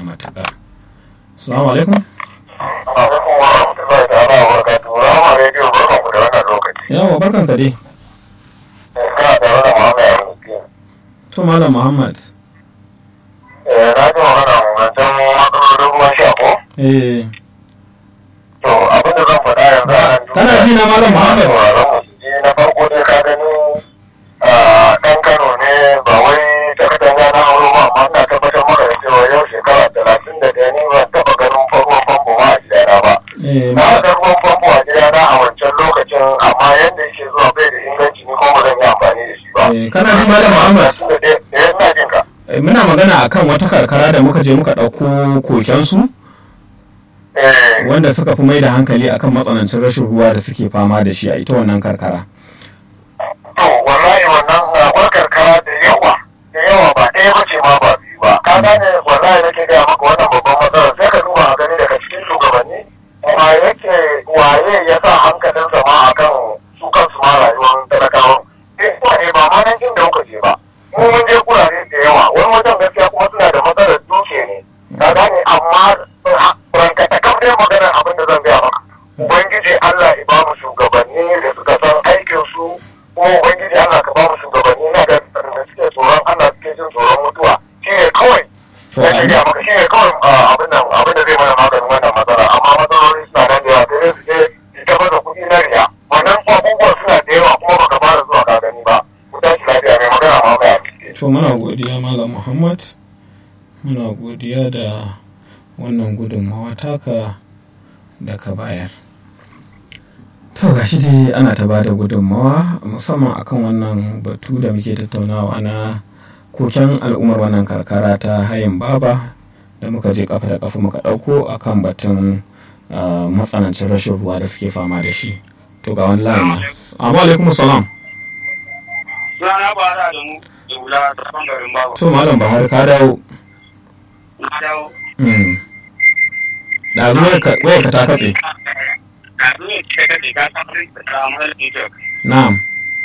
matuƙa salamu alaikum alaikum wa rahmatullahi ta'ala wa barakatuhu rama rediyo barkan ku da wannan lokaci yawa barkan ka dai kana tare da muhammad arziki to malam muhammad eh na ji magana wancan matsalolin ruwan sha ko eh to abin da zan faɗa yanzu a nan Kana ji na Malam Muhammad? sauraron mu su ji na farko dai ka gani a ɗan kano ne ba wai ta katanga na auro ba amma ina tabbatar maka da cewa yau shekara talatin da ɗaya ni ban taɓa ganin farkon famfo ma a gidana ba eh na ga ruwan famfo a gidana a wancan lokacin amma yadda yake zuwa bai da inganci ni kuma ba zan yi amfani da shi ba eh, kana ji malam muhammad Tunda dai- eh, ina jin ka. Eh, muna magana akan wata karkara da muka je muka ɗauko kokensu Eh, wanda suka fi mai da hankali akan matsanancin rashin ruwa da suke fama da shi a ita wannan karkara to wallahi wannan akwai karkara da yawa da yawa ba ɗaya ba ce ma ba biyu ba ka gane wallahi nake gaya maka wannan babban matsala sai ka duba a gani daga cikin shugabanni ma yake waye ya sa hankalinsa ma akan su kansu ma rayuwar talakawan eh kuma ne ba ma nan inda muka je ba mu mun je kurare da yawa wani wajen gaskiya kuma suna da matsalar duke ne ka gane amma ranka ta kam dai maganar abin da zan gaya maka ubangiji Allah ya ba mu shugabanni da suka san aikin su kuma ubangiji Allah ka ba mu shugabanni na da da suke tsoron Allah suke jin tsoron mutuwa shi ne kawai To, na shirya maka shi ne kawai ah, abin nan abin da zai mana maganin wannan matsala amma matsaloli suna nan da yawa sai dai su je su ta baza kuɗi na riya wannan abubuwan suna da yawa kuma baka fara zuwa ka gani ba ku tashi lafiya mai magana ma ba to muna godiya malam muhammad muna godiya da wannan gudunmawa taka da ka bayar to gashi dai ana ta bada gudunmawa musamman akan wannan batu da muke tattaunawa na koken al'ummar wannan karkara ta hayin baba da muka je kafa da kafa muka ɗauko akan batun ah, matsanancin rashin ruwa da suke fama da shi to ga wani layin amma alaikum salam Rana ba da mu da wula ta bangaren babu. to malam bahar ka dawo Na dawo. Mm. ɗazu wayarka- wayarka ta katse Kazu ne ce ka ka san rin da ta amma da ke na'am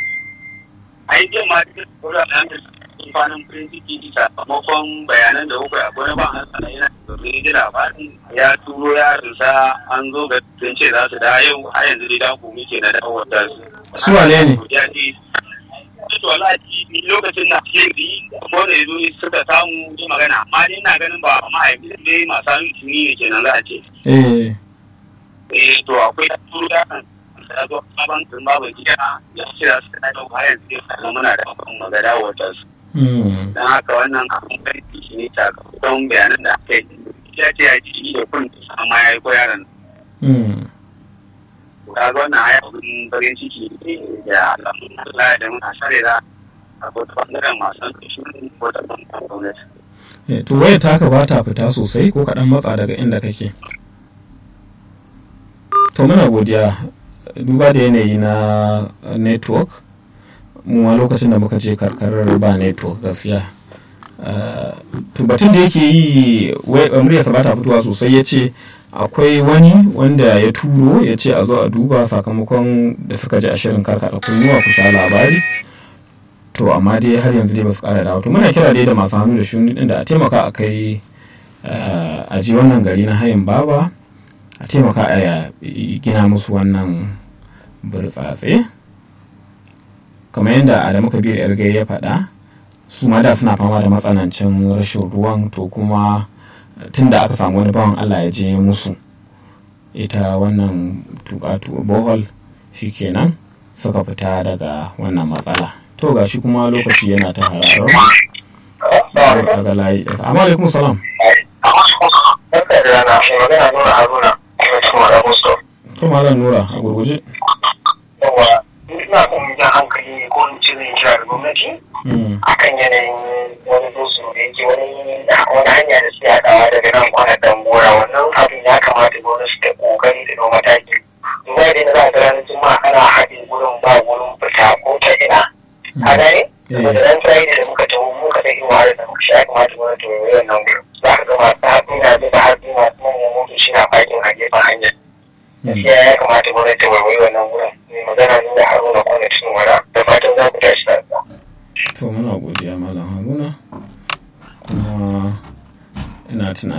Ai jin ma duk kula da yanke amfanin farin ciki sakamakon bayanan da kuka akwai na ba a sana yana domin ji labarin ya turo yarinsa an zo ga sun ce za su da yau har yanzu dai da ku muke na dawowar da su. Su wane ne? Ya ce to wallahi ni lokacin na shiri ko da yazo suka samu yi magana amma ni ina ganin ba mahaifi dai masu hannu tuni ne kenan za a ce. eh eh to akwai turu da kan da zo sabon sun babu gida ya ce za su da ba yanzu zai samu muna da kan magana wata su mm. don haka wannan abin karfi shi ne sakamakon bayanan da aka yi ya ce ya ji da kun amma ya yi ko yaron Mm. ka ga wannan haya abin farin ciki ne da alamun Allah da muna sare da akwai ta bangaren masu hankali ko ta bangaren gwamnati Eh, to wayar taka ba ta fita sosai ko kaɗan matsa daga inda kake to muna godiya duba da yanayi na network mu ma lokacin da muka je karkarar ba network gaskiya Eh, to batun da yake yi wai- muryarsa ba ta fitowa sosai ya ce akwai wani wanda ya turo ya ce a zo a duba sakamakon da suka ji a shirin karkada kunnuwa ku sha labari to amma dai har yanzu dai ba su kara dawo to muna kira dai da masu hannu da shuni din da a taimaka a kai eh, a ji wannan gari na hayin baba a taimaka a gina musu wannan burtsatse kamar yadda adamu kabir yarge ya faɗa su ma da suna fama da matsanancin rashin ruwan to kuma tun da aka samu wani bawan allah ya je musu ita wannan tukatu bohol shikenan suka fita daga wannan matsala to ga shi kuma lokaci yana ta hararar mu daga layi amma alaikum salam Barka da rana, mai magana nuna Haruna, kuma cikin wada Musto. to malam nura a gurguje Yawa, ina son jan hankali ne ko in ce zan kira da gwamnati Mm, akan yanayin wani dosu da yake wani wani hanya da suke haɗawa daga nan kwana dambora wannan abin ya kamata gwamnati ta kokari da ɗau mataki. Duba da yadda za a ga ranar juma'a ana haɗe gurin ba gurin fita ko ta ina. A gane? Saboda ran Friday da muka taho muka ɗan yi wahalar da muka sha ya kamata gwamnati ta yi wannan gurin. Za ka ga masu haɗu na zai da haɗu masu manyan motoci na fakin a gefen hanyar. mm, gaskiya ya kamata gwamnati ta waiwayi wannan gurin